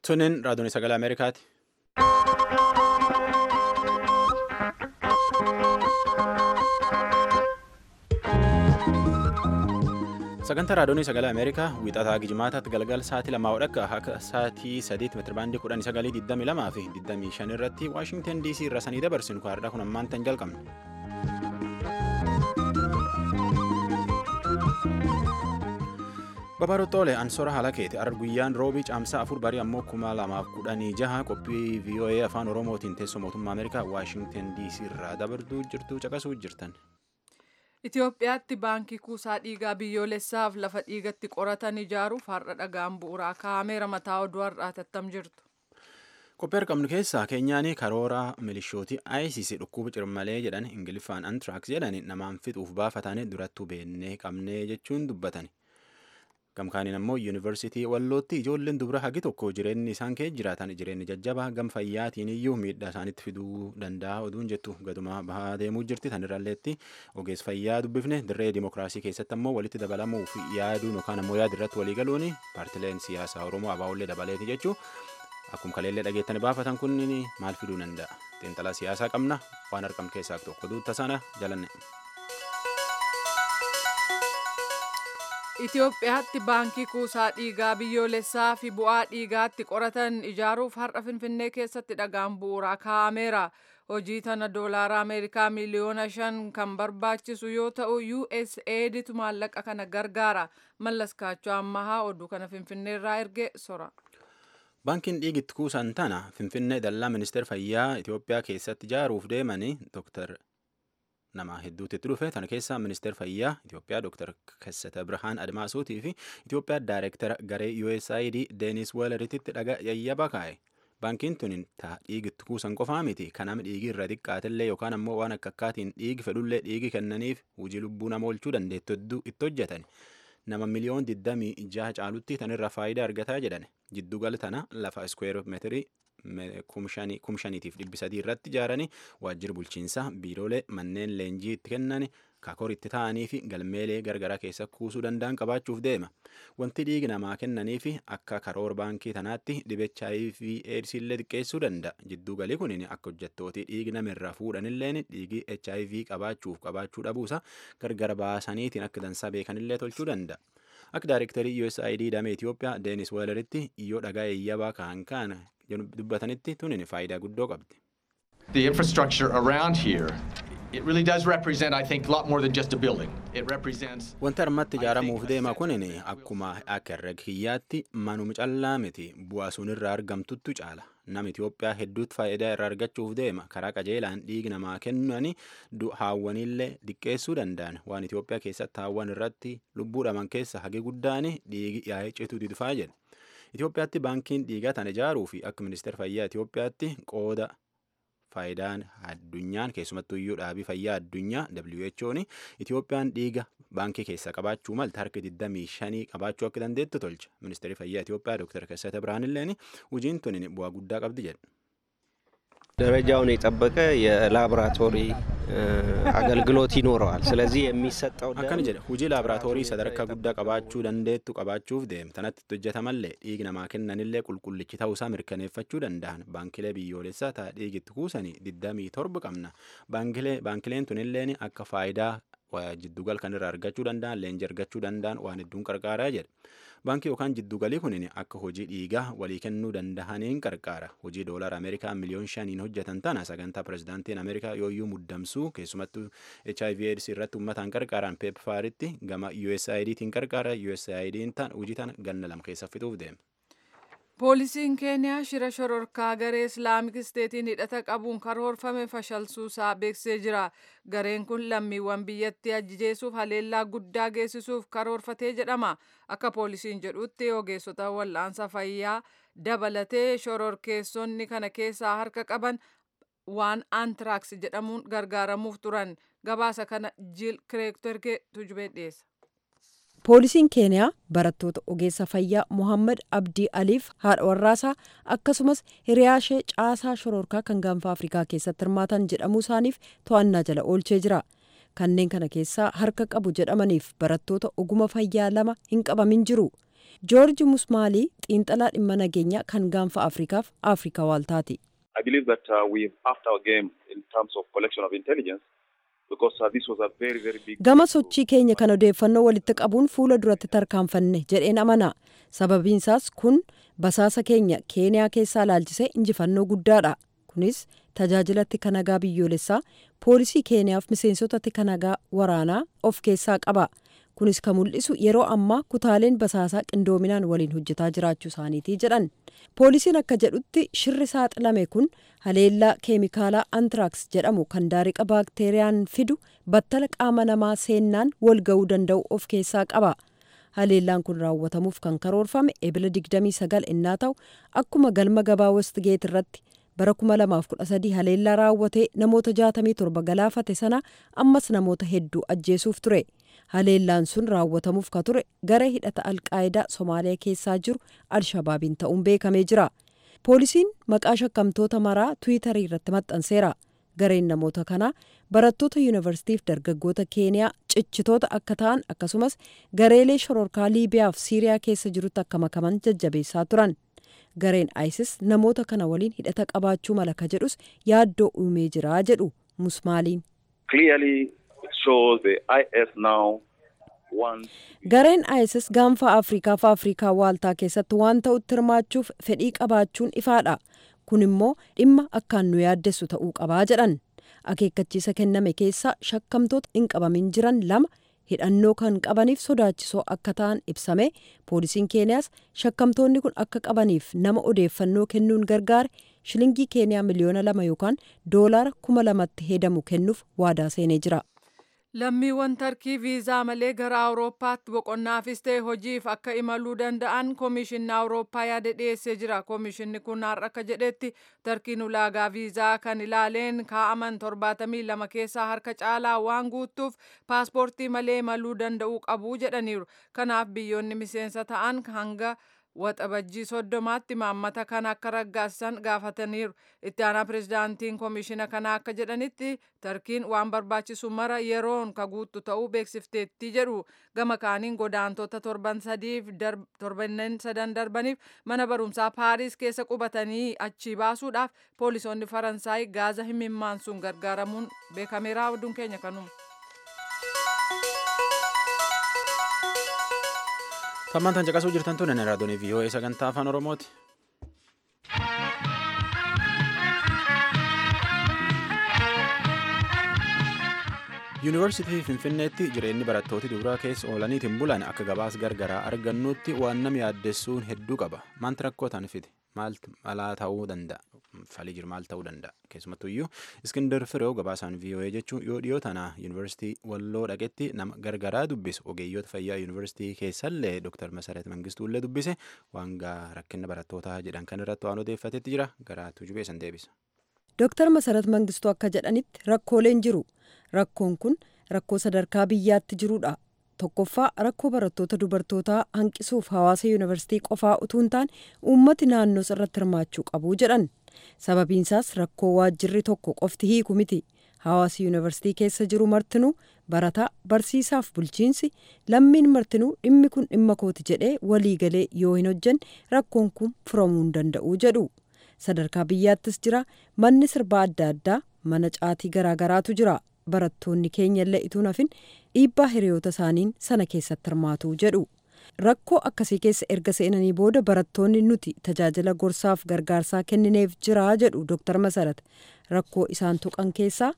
Tunin raadiyoon sagalee Ameerikaati. Sagantaa raadiyoon sagalee Ameerikaa wiixataa Gijimaataatti galgal sa'aatii lamaa hodhakka akka sa'aatii sadiitti meetirabaandii kudhanii sagalii digdamii lamaa fi digdamii shan irratti Waashingtan DC irra sanii dabarsinu kaardhaa kun ammaan tan jalqabne. Babaroottoole Ansoora Halakeeti arra guyyaan roobii caamsaa afur barii ammoo kuma lamaaf kudhanii jaha qophii VOA afaan Oromootiin teessoo mootummaa Ameerikaa Waashingtan DC irraa dabartuu jirtu caqasuu jirtan. Itoophiyaatti baankii kuusaa dhiigaa biyyoolessaaf lafa dhiigatti qoratan ijaaruuf har'a dhagaan bu'uuraa kaa'ameera mataa oduu har'aa tattam jirtu. Qophii argamnu keessaa keenyaanii karoora milishootii ISIS dhukkuba cirmalee jedhan ingiliffaan antraaks jedhan namaan fixuuf baafatanii durattuu beennee qabnee jechuun dubbatani. Gamkaaniin ammoo yuunivarsiitii wallootti ijoolleen dubara hagi tokko jireenyi isaan keessa jiraatan jireenyi jajjabaa gam fayyaatiin iyyuu miidhaa isaanitti fiduu danda'a oduun jettu gaduma bahaa deemuu jirti tanirralleetti ogeessa fayyaa dubbifne dirree dimookiraasii keessatti ammoo walitti dabalamuu fi yaaduun yookaan ammoo yaada irratti walii galuun paartileen siyaasaa oromoo abaa'ollee dabaleeti jechuu akkuma kaleellee dhageettanii baafatan kun maal fiduu danda'a xiinxalaa siyaasaa qabna waan argamu keessaa tokko duutta sana jalanne. Itoophiyaatti baankii kuusaa dhiigaa biyyoolessaa fi bu'aa dhiigaatti qoratan ijaaruuf har'a Finfinnee keessatti dhagaan bu'uuraa kaa'ameera. Hojii tana doolaara Ameerikaa miliyoona shan kan barbaachisu yoo ta'u USAIDtu maallaqa kana gargaara. Mallas Kaachoo Ammahaa oduu kana Finfinneerraa erge sora. Baankiin dhiigitti kuusan tana Finfinnee dallaa ministeera fayyaa Itoophiyaa keessatti ijaaruuf deemanii Dr. nama hedduutti dhufe tana keessaa ministeera fayyaa Itoophiyaa Dr. Kassata Birhaan Admaasuutii fi Itoophiyaa Daayireektara garee USAID Deenis Weeleritti dhaga yayyaba kaa'e. Baankiin tun taa dhiigitti kuusan qofaa miti kan nama dhiigii irra xiqqaatellee yookaan ammoo waan akka akkaatiin dhiigi fedhullee dhiigi kennaniif hojii lubbuu nama oolchuu dandeettu hedduu itti hojjetan. Nama miliyoon 26 caalutti tanirra faayidaa argataa jedhan. Jiddugala tana lafa iskweer meetirii kumshaniitiif dhibbi sadii irratti ijaaranii waajjira bulchiinsaa biiroolee manneen leenjii itti kennan kakor itti ta'anii fi galmeelee gargaraa keessa kuusuu danda'an qabaachuuf deema. Wanti dhiigi namaa kennanii fi akka karoora baankii tanaatti dhibecha HIV AIDS illee xiqqeessuu danda'a. Jidduu galii kun akka hojjettootii dhiigi namirraa fuudhanilleen dhiigi HIV qabaachuuf qabaachuu dhabuusa gargar baasaniitiin akka dansaa beekanillee tolchuu danda'a. Akka daayirektarii USAID damee Itoophiyaa Deenis Weeleritti yoo dhagaa eeyyabaa ka'an kaana dubbatanitti tunin faayidaa guddoo qabdi. The infrastructure around here, it really does represent, I think, a lot more than just a building. It represents. Wanti armatti ijaaramuuf deema kunin akkuma akka herreg hiyyaatti manuma callaa miti bu'aa sun irraa argamtuttu caala. Nama Itoophiyaa hedduutti faayidaa irraa argachuuf deema karaa qajeelaan dhiigi namaa kennanii haawwanillee diqqeessuu danda'an waan Itoophiyaa keessatti haawwan irratti lubbuu dhaman keessa hagi guddaan dhiigi yaa'ee cituu dhufaa jedha. Itoophiyaatti baankiin dhiigaa tana ijaaruu fi akka ministeera fayyaa Itoophiyaatti qooda faayidaan addunyaan keessumattuu iyyuu dhaabii fayyaa addunyaa WHO'n Itoophiyaan dhiiga baankii keessaa qabaachuu malta harka 25 qabaachuu akka dandeettu tolcha. Ministeerri fayyaa Itoophiyaa Dr. Kassata Birhaanilleen hojiin tun bu'aa guddaa qabdi jedha. ደረጃውን የጠበቀ የላቦራቶሪ አገልግሎት ይኖረዋል። ስለዚህ የሚሰጠው akkana jedha hojii laaboraatoorii sadarkaa guddaa qabaachuu dandeettu qabaachuuf deema tanatti hojjetamallee dhiigi namaa kennanillee qulqullichi ta'uusaa mirkaneeffachuu danda'an baankilee biyyoolessaa ta'a dhiigitti kuusanii 27 qabna baankileen tunilleen akka faayidaa jiddugal kan irraa argachuu danda'an leenji argachuu danda'an waan hedduun qarqaaraa jedha. Baankii yookaan jiddugalii kunin akka hojii dhiigaa walii kennuu danda'aniin qarqaara. Hojii doolara Ameerikaa miliyoon shaniin hojjetan tana sagantaa pirezidaantiin Ameerikaa yooyyuu muddamsuu keessumattuu HIV AIDS irratti uummataan qarqaaran peepfaaritti gama USAIDtiin qarqaara USAID'n hojii tana ganna lama keessa fixuuf deema. Poolisiin Keeniyaa shira shororkaa garee Islaamik Isteetiin hidhata qabuun karoorfame fashalsuusaa beeksisee jira. Gareen kun lammiiwwan biyyattii ajjeesuuf haleellaa guddaa geessisuuf karoorfatee jedhama. Akka poolisiin jedhutti ogeessota wal'aansa fayyaa dabalatee shororkeessonni kana keessaa harka qaban waan antraaks jedhamuun gargaaramuuf turan. Gabaasa kana Jiil Kireektorgee tujubee dhiyeessa. poolisiin keeniyaa barattoota ogeessa fayyaa mohammad abdii aliif haadha warraasaa akkasumas hiriyaashee caasaa shororkaa kan gaanfa afrikaa keessatti hirmaatan jedhamuu isaaniif to'annaa jala oolchee jira kanneen kana keessaa harka qabu jedhamaniif barattoota oguma fayyaa lama hin qabamin jiru joorji musmaalii xiinxalaa dhimma nageenyaa kan gaanfa afrikaaf afrikaa waaltaati. I believe that uh, we've upped our game in terms of collection of intelligence because uh, this was a very, very big... Gama sochii keenya kan odeeffannoo walitti qabuun fuula duratti tarkaanfanne jedheen amana. Sababiinsaas kun basaasa keenya keeniyaa keessaa laalchisee injifannoo guddaadha. Kunis tajaajilatti kanagaa biyyoolessaa poolisii keeniyaaf miseensotatti kanagaa waraanaa of keessaa qaba. Kunis kan mul'isu yeroo ammaa kutaaleen basaasaa qindoominaan waliin hojjetaa jiraachuu isaaniiti jedhan. Poolisiin akka jedhutti shirri saaxilame kun haleellaa keemikaalaa antiraks jedhamu kan daariqa baakteeriyaan fidu battala qaama namaa seennaan wal ga'uu danda'u of keessaa qaba. Haleellaan kun raawwatamuuf kan karoorfame ebila 29 innaa ta'u akkuma galma gabaa westgeet irratti bara 2013 haleellaa raawwatee namoota 67 galaafate sana ammas namoota hedduu ajjeesuuf ture. haleellaan sun raawwatamuuf ka ture gara hidhata alqaayidaa somaaliyaa keessaa jiru alshabaabiin ta'uun beekamee jira poolisiin maqaa shakkamtoota maraa tiwiitarii irratti maxxanseera gareen namoota kanaa barattoota yuunivarsiitiif dargaggoota keeniyaa cichitoota akka ta'an akkasumas gareelee shororkaa liibiyaaf siiriyaa keessa jirutti akka makaman jajjabeessaa turan gareen isis namoota kana waliin hidhata qabaachuu mala ka jedhus yaaddoo uumee jira jedhu musmaaliin. gareen isis gaanfa afrikaa fi afrikaa waaltaa keessatti waan ta'utti hirmaachuuf fedhii qabaachuun ifaadha kun immoo dhimma akkaan nu yaaddessu ta'uu qabaa jedhan akeekkachiisa kenname keessaa shakkamtoota hin qabamin jiran lama hidhannoo kan qabaniif sodaachisoo akka ta'an ibsame poolisiin keeniyaas shakkamtoonni kun akka qabaniif nama odeeffannoo kennuun gargaare shilingii keeniyaa miliyoona lama yookaan doolaara kuma lamatti hedamu kennuuf waadaa seenee jira. lammiiwwan tarkii viizaa malee gara awurooppaatti boqonnaafis ta'e hojiif akka imaluu danda'an koomishinni awurooppaa yaada dhiyeessee jira koomishinni kun har'a akka jedhetti tarkiin ulaagaa viizaa kan ilaaleen kaa'aman torbaatamii lama keessaa harka caalaa waan guuttuuf paaspoortii malee imaluu danda'uu qabu jedhaniiru kanaaf biyyoonni miseensa ta'an hanga waxabajjii soddomaatti maammata kana akka raggaasisan gaafataniiru itti aanaa pirezidaantiin koomishina kanaa akka jedhanitti tarkiin waan barbaachisu mara yeroon ka guuttu ta'uu beeksifteetti jedhu gama kaaniin godaantota torban sadiif torbanneen sadan darbaniif mana barumsaa paariis keessa qubatanii achii baasuudhaaf poolisoonni faransaay gaaza himimmaansuun gargaaramuun beekameera oduun keenya kanuma. Tammaan caqasuu jirtan tun inni raadiyoon VOA sagantaa afaan Oromooti. Yuunivarsiitii Finfinneetti jireenyi barattooti duraa keessa oolaniitiin bulan akka gabaas gargaraa argannutti waan nama yaaddessuun hedduu qaba. Maanti rakkoo ta'an fide? Maaltu malaa ta'uu danda'a? Falii jiru maal ta'uu danda'a? Keessumattuu iyyuu Iskindar Fireew gabaasaan VOA jechuun yoo dhiyoo tana Yuunivarsiitii Walloo dhaqetti nama gargaraa dubbisu ogeeyyoota fayyaa Yuunivarsiitii keessallee Dr. Masarat Mangistuullee dubbise waan rakkina barattootaa jedhan kan irratti waan odeeffatetti jira garaatu jubeessan deebisa. Dr. Masarat Mangistuu akka jedhanitti rakkooleen jiru. Rakkoon kun rakkoo sadarkaa biyyaatti jirudha. Tokkoffaa rakkoo barattoota dubartootaa hanqisuuf hawaasa yuunivarsiitii qofaa utuu hin taane uummati naannoo irratti hirmaachuu qabu jedhan. Sababiinsaas rakkoo waajjirri tokko qofti hiiku miti. Hawaasi yuunivarsiitii keessa jiru martinuu barataa barsiisaaf bulchiinsi lammiin martinuu dhimmi kun dhimma kooti jedhee waliigalee yoo hin hojjenne rakkoon kun furamuu hin danda'u jedhu. Sadarkaa biyyaattis jira manni sirbaa adda addaa mana caatii garaagaraatu jira. barattoonni keenya illee ituun hafin dhiibbaa hiriyoota isaaniin sana keessatti hirmaatu jedhu rakkoo akkasii keessa erga seenanii booda barattoonni nuti tajaajila gorsaaf gargaarsaa kennineef jira jedhu dooktar masarat rakkoo isaan tuqan keessaa.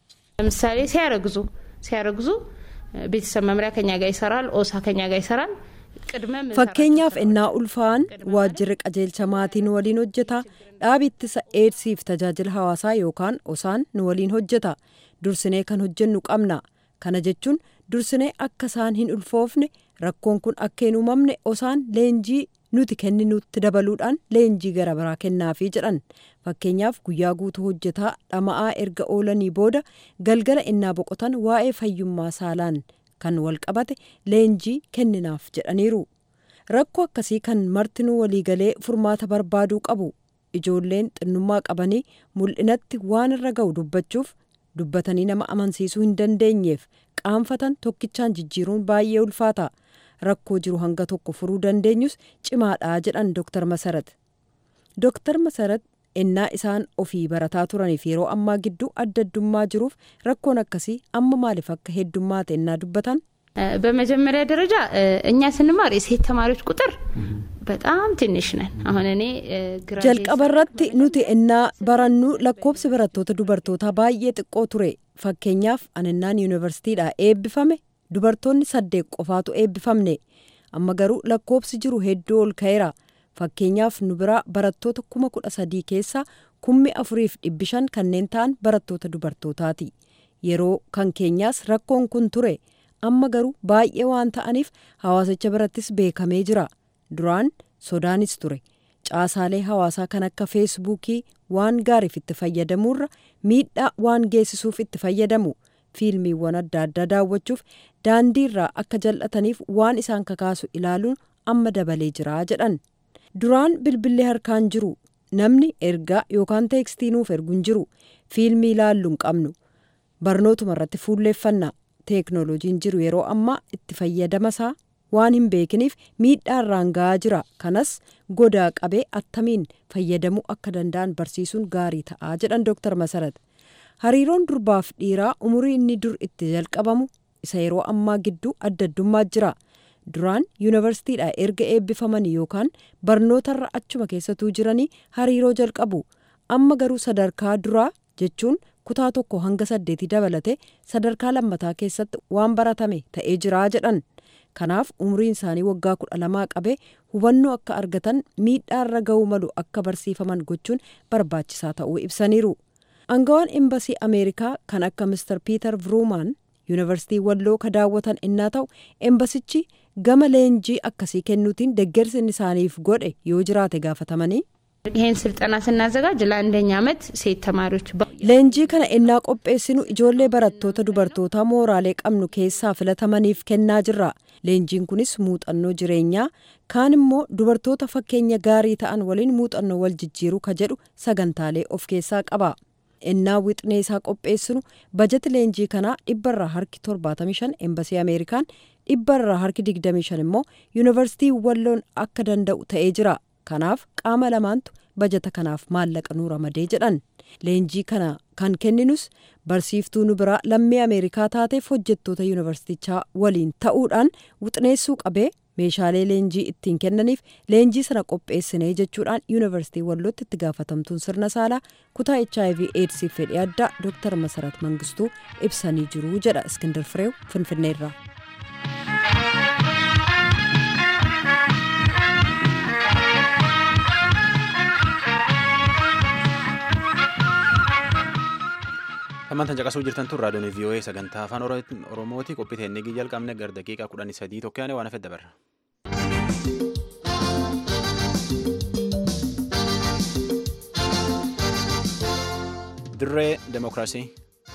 ለምሳሌ ሲያረግዙ ሲያረግዙ ቤተሰብ መምሪያ ከኛ ጋር ይሰራል ኦሳ ከኛ ጋር ይሰራል fakkeenyaaf innaa ulfaa'an waajjirri qajeelcha maatii nu waliin hojjeta dhaabi ittisa eedsiif tajaajila hawaasaa yookaan osaan nu waliin hojjeta dursinee kan hojjennu qabna kana jechuun dursinee akka isaan hin ulfoofne rakkoon kun akka hin uumamne osaan leenjii nuti kenninutti dabaluudhaan leenjii gara biraa kennaafii jedhan fakkeenyaaf guyyaa guutuu hojjetaa dhama'aa erga oolanii booda galgala innaa boqotan waa'ee fayyummaa saalaan kan walqabate leenjii kenninaaf jedhaniiru rakkoo akkasii kan martinuu waliigalee furmaata barbaaduu qabu ijoolleen xinnummaa qabanii mul'inatti waan irra ga'u dubbachuuf dubbatanii nama amansiisuu hin dandeenyeef qaanfatan tokkichaan jijjiiruun baay'ee ulfaata rakkoo jiru hanga tokko furuu dandeenyus cimaadha jedhan Dr. Masarat. Dr. Masarat ennaa isaan ofii barataa turaniif yeroo ammaa gidduu adda addummaa jiruuf rakkoon akkasii amma maaliif akka heddummaate ennaa dubbatan በመጀመሪያ ደረጃ እኛ ስንማር የሴት ተማሪዎች ቁጥር በጣም ትንሽ ነን። አሁን እኔ jalqaba irratti nuti ennaa barannu lakkoobsi barattoota dubartootaa baay'ee xiqqoo ture fakkeenyaaf aninnaan yuunivarsiitiidha eebbifame dubartoonni saddeet qofaatu eebbifamne amma garuu lakkoobsi jiru hedduu ol ka'eera fakkeenyaaf nu biraa barattoota kuma kudha sadii keessaa kummi afuriif dhibbi shan kanneen ta'an barattoota dubartootaati yeroo kan keenyaas rakkoon kun ture amma garuu baay'ee waan ta'aniif hawaasicha birattis beekamee jira duraan sodaanis ture caasaalee hawaasaa kan akka feesbuukii waan gaariif itti fayyadamuurra miidhaa waan geessisuuf itti fayyadamu fiilmiiwwan adda addaa daawwachuuf daandiirraa akka jal'ataniif waan isaan kakaasu ilaaluun amma dabalee jira jedhan duraan bilbilli harkaan jiru namni ergaa yookaan teekstii nuuf ergu hin jiru fiilmii ilaallu hin qabnu barnootuma irratti fuulleeffannaa teeknooloojiin jiru yeroo ammaa itti fayyadamasaa waan hin beekiniif miidhaa irraan ga'aa jira kanas godaa qabee attamiin fayyadamuu akka danda'an barsiisuun gaarii ta'aa jedhan dooktar masarat hariiroon durbaaf dhiiraa umurii inni dur itti jalqabamu isa yeroo ammaa gidduu adda addummaa jira duraan yuunivarsiitiidha erga eebbifamanii yookaan barnootarra achuma keessatuu jiranii hariiroo jalqabu amma garuu sadarkaa duraa jechuun kutaa tokko hanga saddeetii dabalate sadarkaa lammataa keessatti waan baratame ta'ee jiraa jedhan kanaaf umriin isaanii waggaa kudha lamaa qabee hubannoo akka argatan miidhaarra ga'uu malu akka barsiifaman gochuun barbaachisaa ta'uu ibsaniiru angawaan embasii ameerikaa kan akka mister piiter vruumaan yuunivarsiitii walloo ka daawwatan innaa ta'u embasichi gama leenjii akkasii kennuutiin deeggarsi isaaniif godhe yoo jiraate gaafatamanii ይህን ስልጠና ስናዘጋጅ ለአንደኛ ዓመት ሴት ተማሪዎች leenjii kana ennaa qopheessinu ijoollee barattoota dubartootaa mooraalee qabnu keessaa filatamaniif kennaa jirra leenjiin kunis muuxannoo jireenyaa kaan immoo dubartoota fakkeenya gaarii ta'an waliin muuxannoo wal jijjiiruu ka jedhu sagantaalee of keessaa qaba ennaa wixnee isaa qopheessinu bajeti leenjii kanaa dhibbarraa harki 75 embasii ameerikaan dhibbarraa harki 25 immoo yuunivarsiitii walloon akka danda'u ta'ee jira kanaaf qaama lamaantu bajata kanaaf maallaqa nuu ramadee jedhan leenjii kana kan kenninus barsiiftuu nu biraa lammii ameerikaa taateef hojjettoota yuunivarsiitichaa waliin ta'uudhaan wixneessuu qabee meeshaalee leenjii ittiin kennaniif leenjii sana qopheessinee jechuudhaan yuunivarsiitii wallootti itti gaafatamtuun sirna saalaa kutaa hiv eedsiif fedhii addaa dooktar masarat mangistuu ibsanii jiru jedha iskindar fireew finfinneerraa. Hammantan caqasuu jirtan tun raadiyoon VOA sagantaa afaan Oromooti qophii teennigii jalqabne gara daqiiqaa kudhanii sadii tokko yaane waan hafe dabarra. Dirree Demokiraasii.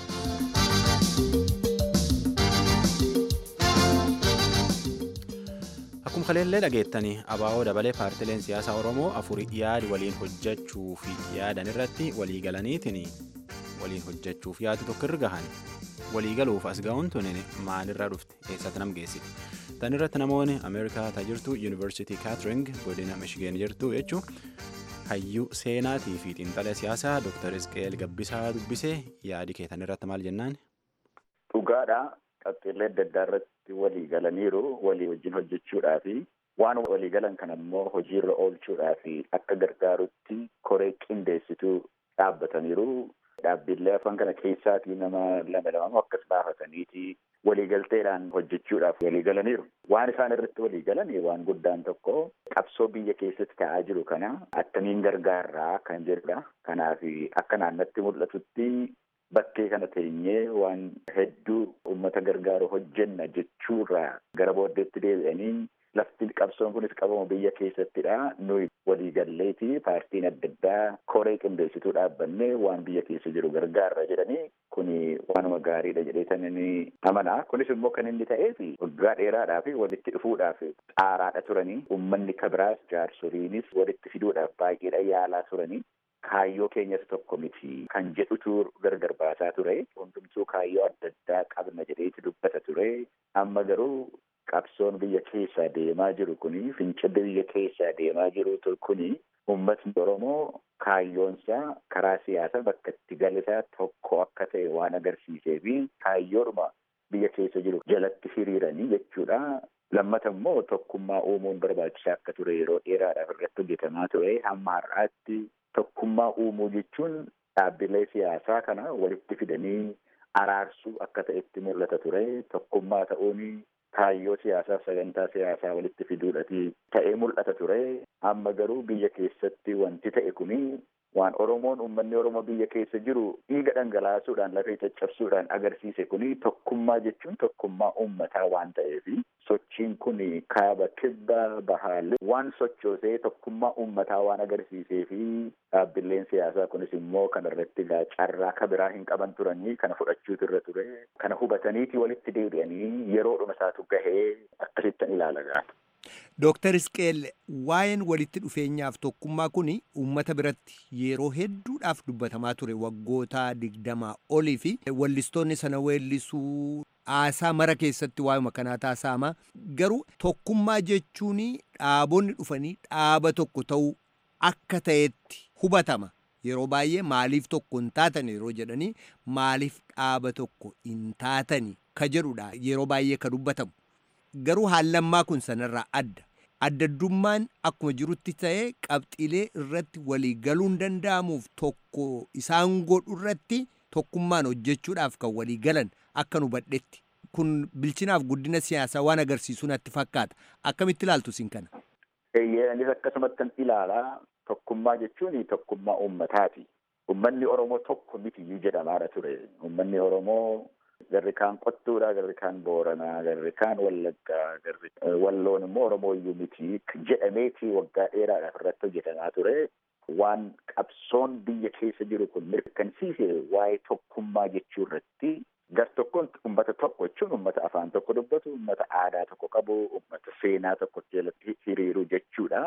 Akkuma kaleellee dhageettanii abaa'oo dabalee paartileen siyaasaa Oromoo afurii yaadi waliin hojjechuu fi yaadan irratti walii galaniitiin waliin hojjechuuf yaadu tokko irra gahan walii galuuf as ga'uun tun maalirraa dhufte eessatti nam geessite tan irratti namoonni ameerikaa jirtu yuunivarsiitii kaatering godina mishigeen jirtu jechuun hayyuu seenaatii fi xiinxala siyaasaa dooktar isqeel gabbisaa dubbisee yaadi keetan irratti maal jennaan. dhugaadha qabxiilee adda addaa irratti walii galaniiru walii wajjin hojjechuudhaafi waan walii galan kan ammoo hojiirra oolchuudhaafi akka gargaarutti koree qindeessituu dhaabbataniiru dhaabbilee afaan kana keessaatii nama lama lamamoo akkas baafataniiti waliigalteedhaan hojjechuudhaaf waliigalaniiru. Waan isaan irratti waliigalan waan guddaan tokko qabsoo biyya keessatti ta'aa jiru kana attamiin gargaarraa kan jedhudha. Kanaaf akka naannatti mul'atutti bakkee kana teenyee waan hedduu uummata gargaaru hojjenna jechuurraa gara booddeetti deebi'anii lafti qabsoon kunis qabamu biyya keessattidha. Nuyi waliigalleeti paartiin adda addaa koree qindeessituu dhaabbannee waan biyya keessa jiru gargaarra jedhanii kuni waanuma gaariidha jedheetan inni amanaa. Kunis immoo kan inni ta'eef waggaa dheeraadhaaf walitti dhufuudhaaf xaaraadha turanii uummanni kabiraas jaarsoliinis walitti fiduudhaaf baay'eedha yaalaa turanii. Kaayyoo keenyas tokko miti kan jedhutu gargar baasaa ture. Hundumtuu kaayyoo adda addaa qabna jedheeti dubbata ture. Amma garuu qabsoon biyya keessaa deemaa jiru kuni fincilli biyya keessaa deemaa jiru kuni uummatni Oromoo kaayyoonsaa karaa siyaasaa bakka itti galisaa tokko akka ta'e waan agarsiisee fi kaayyoodhuma biyya keessa jiru jalatti hiriiranii jechuudha. Lammata immoo tokkummaa uumuun barbaachisaa akka ture yeroo dheeraadhaaf irratti hojjetamaa ture hamma har'aatti tokkummaa uumuu jechuun dhaabbilee siyaasaa kana walitti fidanii araarsuu akka ta'etti mul'ata ture tokkummaa ta'uun kaayyoo siyaasaa sagantaa siyaasaa walitti fiduudhati ta'ee mul'ata ture amma garuu biyya keessatti wanti ta'e kuni waan oromoon uummanni oromoo biyya keessa jiru dhiiga dhangalaasuudhaan lafee caccabsuudhaan agarsiise kuni tokkummaa jechuun tokkummaa uummataa waan ta'eef sochiin kun kaaba kibba bahaalee waan sochoosee tokkummaa uummataa waan agarsiisee fi dhaabbileen siyaasaa kunis immoo kana irratti carraa ka biraa hin qaban turanii kana fudhachuutu irra ture kana hubataniiti walitti deebi'anii yeroodhuma isaatu gahee akkasittan ilaala gaata. Dooktar Isqeel waa'een walitti dhufeenyaaf tokkummaa kun uummata biratti yeroo hedduudhaaf dubbatamaa ture waggoota digdamaa olii fi wallistoonni sana weellisuu haasaa mara keessatti waa'uma kanaa taasifama. Garuu tokkummaa jechuun dhaabonni dhufanii dhaaba tokko ta'uu akka ta'etti hubatama. Yeroo baay'ee maaliif tokko hin taatan yeroo jedhanii maaliif dhaaba tokko hin taatani ka jedhudha yeroo baay'ee ka dubbatamu. Garuu haallammaa kun sanarraa adda. Addaddummaan akkuma jirutti ta'ee qabxiilee irratti walii galuu hin danda'amuuf tokko isaan godhu irratti tokkummaan hojjechuudhaaf kan walii galan akka nu badhetti. Kun bilchinaaf guddina siyaasaa waan agarsiisuu natti fakkaata. Akkamitti ilaaltu isin kana? Anis akkasumatti ilaalaa tokkummaa jechuun tokkummaa uummataati. Uummanni Oromoo tokko miti jedhamaadha ture. Uummanni Oromoo garri kaan qottuudha garri kaan booranaa garri kaan wallaggaa garri walloon immoo oromoo iyyuu miti jedhameeti waggaa dheeraadhaaf irratti hojjetamaa ture waan qabsoon biyya keessa jiru kun mirkansiise waa'ee tokkummaa jechuu irratti gar tokkoon ummata tokko jechuun ummata afaan tokko dubbatu ummata aadaa tokko qabu ummata seenaa tokko jalatti hiriiru jechuudha.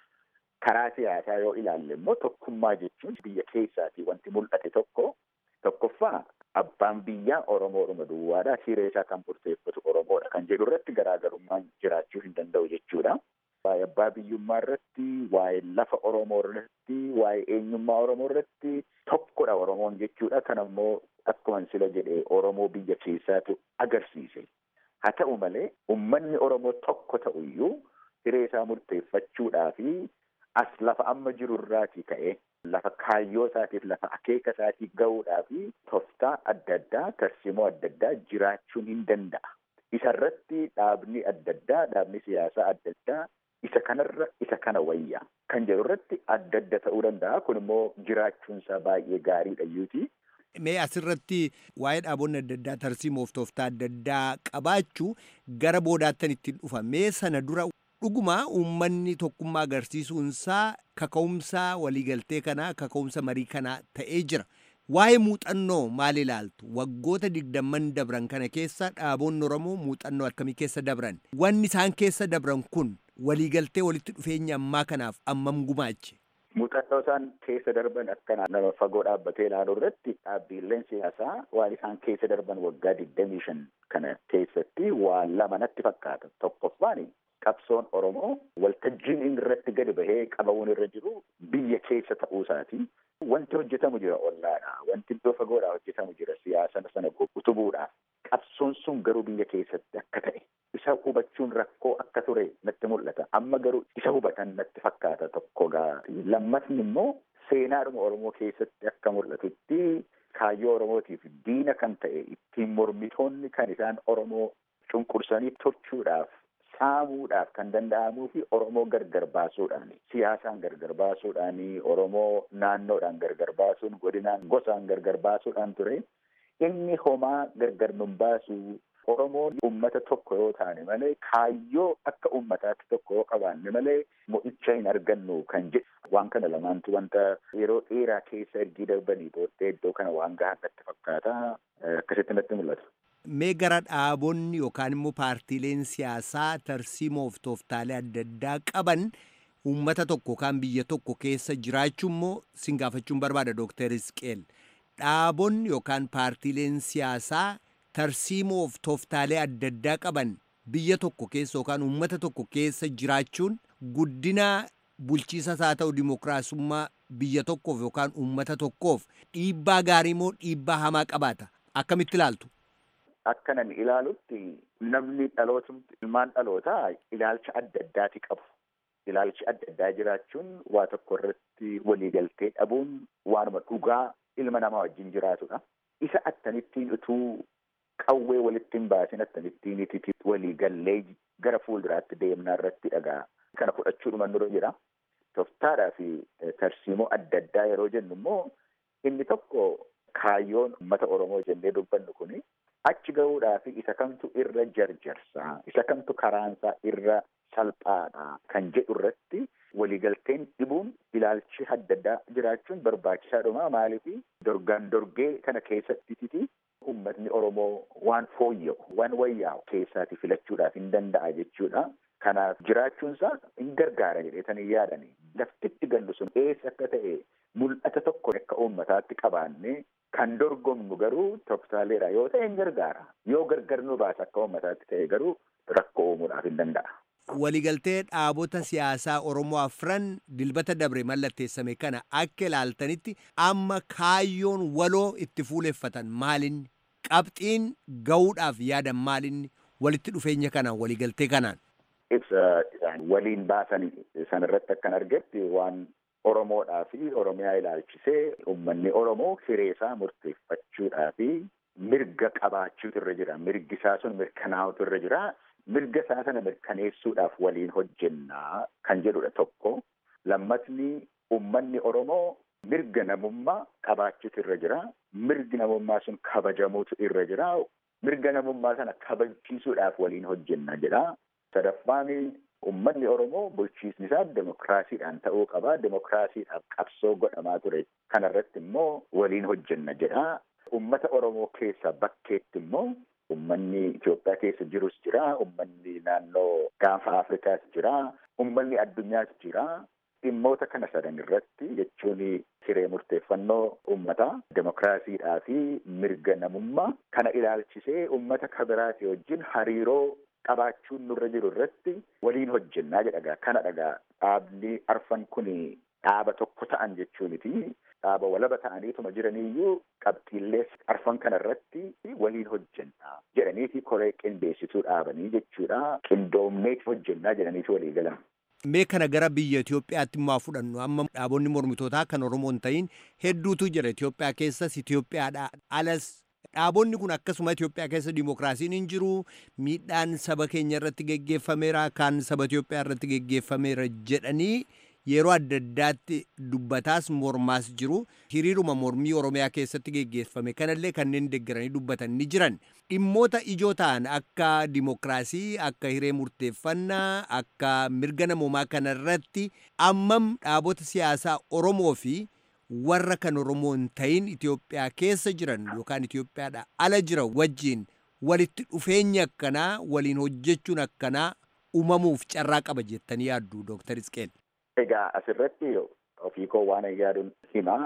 Karaa siyaasaa yoo ilaalle immoo tokkummaa jechuun biyya keessaatii wanti mul'ate tokko tokkoffaa abbaan biyyaa Oromoodhuma duwwaadha. Hiree isaa kan murteeffatu Oromoodha kan jedhu irratti garaagarummaan jiraachuu hin danda'u jechuudha. Waa'ee abbaa biyyummaa irratti, waa'ee lafa Oromoo irratti, waa'ee eenyummaa Oromoo irratti tokkodha Oromoon jechuudha. Kan ammoo akkuma sila jedhee Oromoo biyya keessaatu agarsiise. Haa ta'u malee uummanni Oromoo tokko ta'uyyuu hiree isaa murteeffachuudhaa fi as lafa amma jiru irraatii ka'ee lafa kaayyoo isaatiif lafa akeeka isaatiif ga'uudhaaf tooftaa adda addaa tarsiimoo adda addaa jiraachuun hin danda'a. Isarratti dhaabni adda addaa dhaabni siyaasaa adda addaa isa kanarra isa kana wayya kan jedhu irratti adda adda ta'uu danda'a kun immoo jiraachuunsaa baay'ee gaariidha iyyuuti. Mee asirratti waa'ee dhaabonni adda addaa tarsiimoof tooftaa adda addaa qabaachuu gara boodaattan ittiin dhufa mee sana dura dhuguma uummanni tokkummaa agarsiisuunsaa kaka'umsa waliigaltee kanaa kaka'umsa marii kanaa ta'ee jira. Waa'ee muuxannoo maal ilaaltu? Waggoota digdamman dabran kana keessa dhaabonni Oromoo muuxannoo akkamii keessa dabran? Wanni isaan keessa dabran kun waliigaltee walitti dhufeenya ammaa kanaaf ammam gumaache? Muuxannoo isaan keessa darban akkana nama fagoo dhaabbatee ilaaluu irratti dhaabbiileen siyaasaa waan isaan keessa darban waggaa digdamii shan kana keessatti waan lama natti fakkaata. Tokkoffaan qabsoon Oromoo waltajjiin inni irratti gadi bahee qabamuun irra jiru biyya keessa ta'uu isaati. Wanti hojjetamu jira ollaadha. Wanti iddoo fagoodhaa hojjetamu jira siyaasa sana utubuudhaaf. Qabsoon sun garuu biyya keessatti akka ta'e isa hubachuun rakkoo akka ture natti mul'ata. Amma garuu isa hubatan natti fakkaata tokko gaati. Lammatni immoo seenaadhuma Oromoo keessatti akka mul'atutti kaayyoo Oromootiif diina kan ta'e ittiin mormitoonni kan isaan Oromoo cunqursanii tolchuudhaaf saamuudhaaf kan danda'amuu fi Oromoo gargar baasuudhaan siyaasaan gargar baasuudhaan Oromoo naannoodhaan gargar baasuun godinaan gosaan gargar baasuudhaan ture inni homaa gargar nun baasu Oromoon uummata tokko yoo taane malee kaayyoo akka uummataatti tokko yoo qabaanne malee mo'icha hin argannu kan jedhu waan kana lamaantu wanta yeroo dheeraa keessa ergii darbanii booddee iddoo kana waan gahaa natti fakkaata akkasitti natti mul'ata. mee gara dhaabonni yookaan immoo paartiileen siyaasaa tarsiimoof tooftaalee adda addaa qaban uummata tokko yookaan biyya tokko keessa jiraachuu immoo sin gaafachuun barbaada Dooktar Isqeel. Dhaabonni yookaan paartiileen siyaasaa tarsiimoof tooftaalee adda addaa qaban biyya tokko keessa yookaan uummata tokko keessa jiraachuun guddina bulchiisas haa ta'u dimokiraasummaa biyya tokkoof yookaan uummata tokkoof dhiibbaa gaarii moo dhiibbaa hamaa qabaata akkamitti ilaaltu? Akka nan ilaalutti namni dhalootumti ilmaan dhalootaa ilaalcha adda addaati qabu. Ilaalchi adda addaa jiraachuun waa tokko irratti waliigaltee dhabuun waanuma dhugaa ilma namaa wajjin jiraatudha. Isa attanittiin utuu qawwee walitti hin baasin attanittiin ititi waliigallee gara fuulduraatti deemnaa irratti dhagaa. Kana fudhachuudhuma nurra jira. Toftaadhaa fi tarsiimoo adda addaa yeroo jennu immoo inni tokko kaayyoon uummata Oromoo jennee dubbannu kuni achi gahuudhaaf isa kamtu irra jarjarsaa isa kamtu karaansaa irra salphaadha kan jedhu irratti waliigalteen dhibuun ilaalchi adda addaa jiraachuun barbaachisaadhuma maaliif dorgaan dorgee kana keessatti uummatni Oromoo waan fooyya'u waan wayyaa'u keessaati filachuudhaaf hin danda'a jechuudha. Kanaaf jiraachuunsaa hin gargaara jedheetanii yaadanii laftitti gallu sun eessa akka ta'e mul'ata tokko akka uummataatti qabaannee kan dorgomnu garuu toftaaleedha yoo ta'e hin gargaara yoo gargar nu baasa akka uummataatti ta'e garuu rakkoo uumuudhaaf hin danda'a. Waliigaltee dhaabota siyaasaa Oromoo afran dilbata dabre mallatteessame kana akka ilaaltanitti amma kaayyoon waloo itti fuuleffatan maalinni qabxiin gahuudhaaf yaadan maalinni walitti dhufeenya kanaan waliigaltee kanaan. Ibsa waliin baasan sanarratti akkan argetti waan Oromoodhaa fi Oromiyaa ilaalchisee uummanni Oromoo hireesaa murteeffachuudhaa fi mirga qabaachuutu irra jira. Mirgi isaa sun mirkanaa'utu irra jira. Mirga isaa sana mirkaneessuudhaaf waliin hojjennaa kan jedhudha tokko. Lammatni uummanni Oromoo mirga namummaa qabaachuutu irra jira. Mirgi namummaa sun kabajamuutu irra jira. Mirga namummaa sana kabachiisuudhaaf waliin hojjenna jedha. Sadaffaan uummanni Oromoo bulchiisni isaa demokiraasiidhaan ta'uu qaba. Demokiraasiidhaaf qabsoo godhamaa ture. Kanarratti immoo waliin hojjenna jedha. Uummata Oromoo keessa bakkeetti immoo uummanni Itoophiyaa keessa jirus jira. Uummanni naannoo gaanfa Afrikaas jira. Uummanni addunyaas jira. Dhimmoota kana sadan irratti jechuun hiree murteeffannoo uummataa, demokiraasiidhaa fi mirga namummaa kana ilaalchisee uummata kabiraati wajjin hariiroo qabaachuun nurra jiru irratti waliin hojjennaa jedhagaa kana dhagaa dhaabni arfan kun dhaaba tokko ta'an jechuuniti dhaaba walaba ta'aniituma jiraniiyyuu qabxiillee arfan kana irratti waliin hojjennaa jedhaniiti koree qindeessituu dhaabanii jechuudha qindoomneeti hojjennaa jedhaniiti walii galan. Mee kana gara biyya Itoophiyaatti immoo fudhannu amma dhaabonni mormitootaa kan Oromoo hin ta'in hedduutu jira Itoophiyaa keessas Itoophiyaadha alas dhaabonni kun akkasuma Itoophiyaa keessa dimokiraasiin hin jiru miidhaan saba keenya irratti geggeeffameera kan saba Itoophiyaa irratti geggeeffameera jedhanii yeroo adda addaatti dubbataas mormaas jiru hiriiruma mormii Oromiyaa keessatti geggeeffame kanallee kanneen deeggaranii dubbatan ni jiran dhimmoota ijoo ta'an akka dimokiraasii akka hiree murteeffannaa akka mirga namoomaa kanarratti ammam dhaabota siyaasaa Oromoo fi warra kan Oromoo hin ta'in Itoophiyaa keessa jiran yookaan Itoophiyaadha ala jira wajjin walitti dhufeenya akkanaa waliin hojjechuun akkanaa uumamuuf carraa qaba jettanii yaaddu Dooktar Isqeel. Egaa asirratti ofii koo waan yaaduun hima.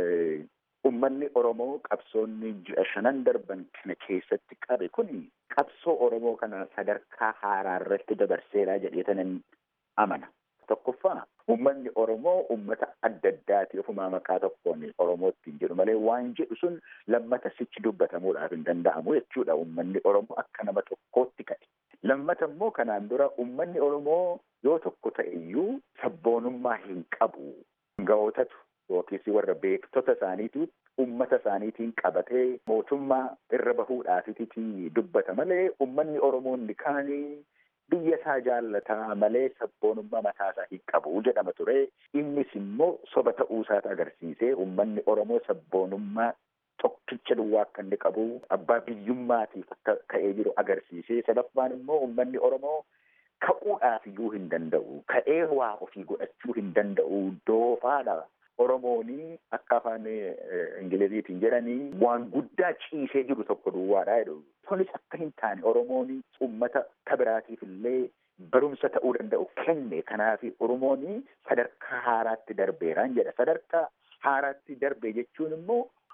Uummanni Oromoo qabsoonni ji'a shanan darban kana keessatti qabe kun qabsoo Oromoo kana sadarkaa haaraa irratti dabarseeraa jedheetanan amana. Tokkoffaa uummanni Oromoo uummata adda addaati ofumaa maqaa tokkoon Oromoo ittiin jedhu malee waan jedhu sun lammata sichi dubbatamuudhaaf hin danda'amu jechuudha. Uummanni Oromoo akka nama tokkootti ka'e. Lammata immoo kanaan dura uummanni Oromoo yoo tokko ta'e iyyuu sabboonummaa hin qabu. Gaa'otatu yookiis warra beektota isaaniitu uummata isaaniitiin qabatee mootummaa irra bahuudhaafiti dubbata malee uummanni Oromoo inni kaanii biyya isaa jaallataa malee sabboonummaa mataa isaa hin qabu jedhama ture. Innis immoo soba ta'uu isaati agarsiisee uummanni Oromoo sabboonummaa tokkicha duwwaa akka inni qabu abbaa biyyummaatiif akka ka'ee jiru agarsiisee sadaffaan immoo uummanni Oromoo ka'uudhaaf iyyuu hin danda'u ka'ee waa ofii godhachuu hin danda'u doofaadha. Oromoonii akka afaan Ingiliziitiin jedhanii waan guddaa ciisee jiru tokko duwwaadha jedhu. Kunis akka hin taane Oromoonii uummata kabiraatiif illee barumsa ta'uu danda'u kenne. Kanaaf Oromoonii sadarkaa haaraatti darbeeraan jedha. Sadarkaa haaraatti darbe jechuun immoo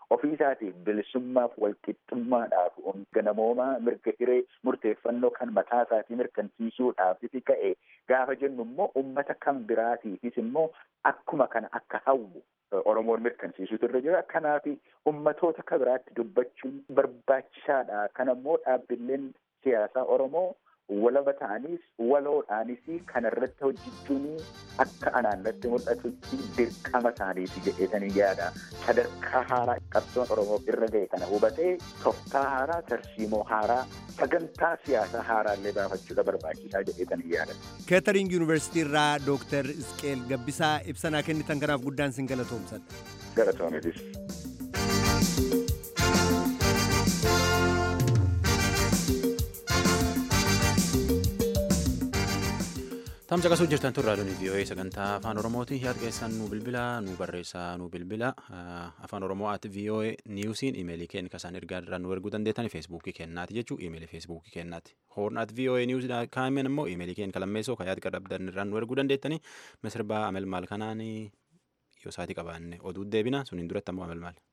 ofii isaatiif bilisummaaf walqixxummaadhaaf ganamoomaa mirga hiree murteeffannoo kan mataa isaatii mirkansiisuudhaafis ka'e gaafa jennu immoo ummata kan biraatiifis immoo akkuma kana akka hawwu Oromoon mirkansiisuutu irra jira. Kanaaf ummatoota kan biraatti dubbachuun barbaachisaadha. Kana immoo dhaabbileen siyaasaa Oromoo walaba ta'anis waloodhaanis kana irratti hojjechuun akka anaan irratti mul'atutti dirqama isaaniiti jedheetanii yaada. Sadarkaa haaraa qabsoon Oromoo irra ga'e kana hubatee tooftaa haaraa, tarsiimoo haaraa, sagantaa siyaasaa haaraallee baafachuudha barbaachisaa jedheetanii yaada. keetering yuunivarsiitii irraa dooktar isqeel gabbisaa ibsanaa kennitan kanaaf guddaan sin galatoomsadha. Galatoometis. Tamsa qasuu jirtan turraa doonii VOA sagantaa afaan Oromooti yaada keessan nu bilbila nu barreessaa nu bilbila afaan Oromoo at VOA niwusiin imeelii keenya kasaan ergaa irraa nu erguu dandeettan feesbuukii kennaati jechuu imeelii feesbuukii kennaati hoorn at VOA niwus kaamen immoo imeelii keenya kalammeessoo ka yaada qabdan irraa nu erguu dandeettani misirbaa amel maal kanaan yoo saatii qabaanne oduu deebina suniin duratti ammoo amel maal.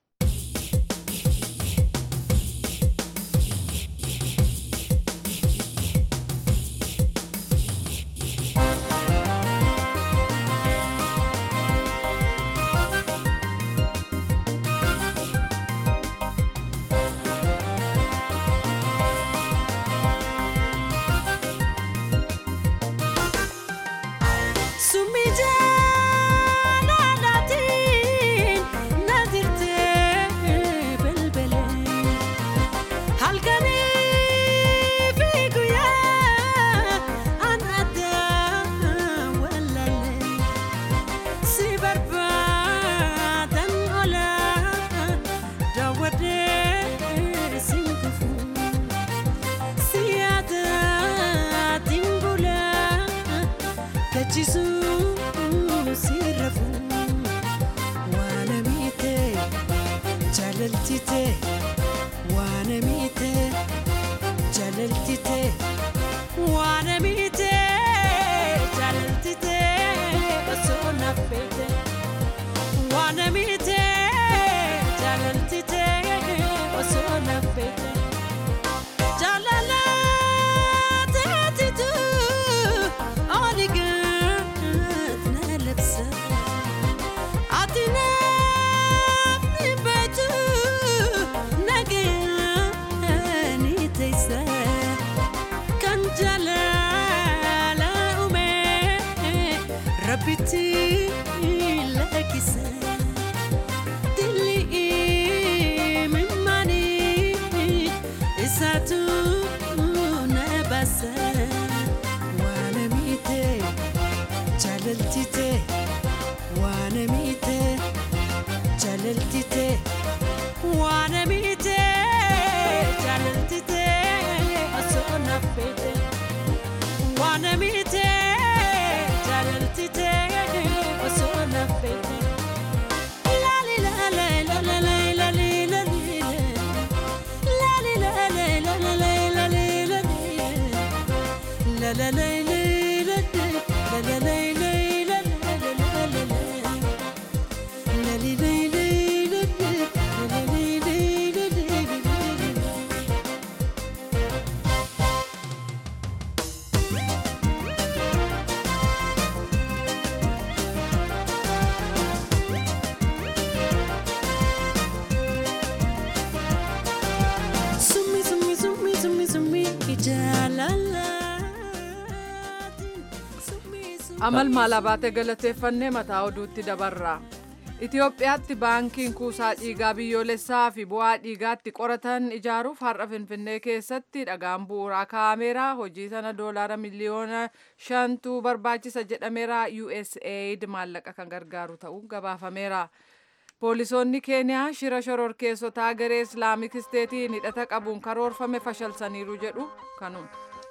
amal maalaa baatee galateeffannee mataa oduutti dabarra. Itoophiyaatti baankiin kuusaa dhiigaa biyyoolessaa fi bu'aa dhiigaatti qoratan ijaaruuf har'a Finfinnee keessatti dhagaan bu'uuraa kaa'ameera. Hojii sana doolaara miliyoona shantu barbaachisa jedhameera. USAID maallaqa kan gargaaru ta'uu gabaafameera. Poolisoonni Keeniyaa shira shororkeessotaa garee Islaamik Isteetiin hidhata qabuun karoorfame fashalsaniiru jedhu kanuun.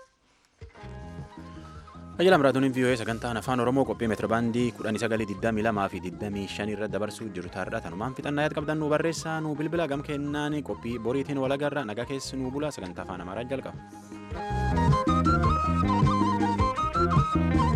Tajaajila Maraatooniin VOA sagantaan afaan Oromoo qophii meetirabaandii 1922 fi 25 irra dabarsuu jiru taarraa tanumaan fixannaa yaad qabdan nu barreessaa nu bilbila gam kennaan qophii boriitiin walagarra nagaa keessi nu bula sagantaa afaan Amaaraa jalqaba.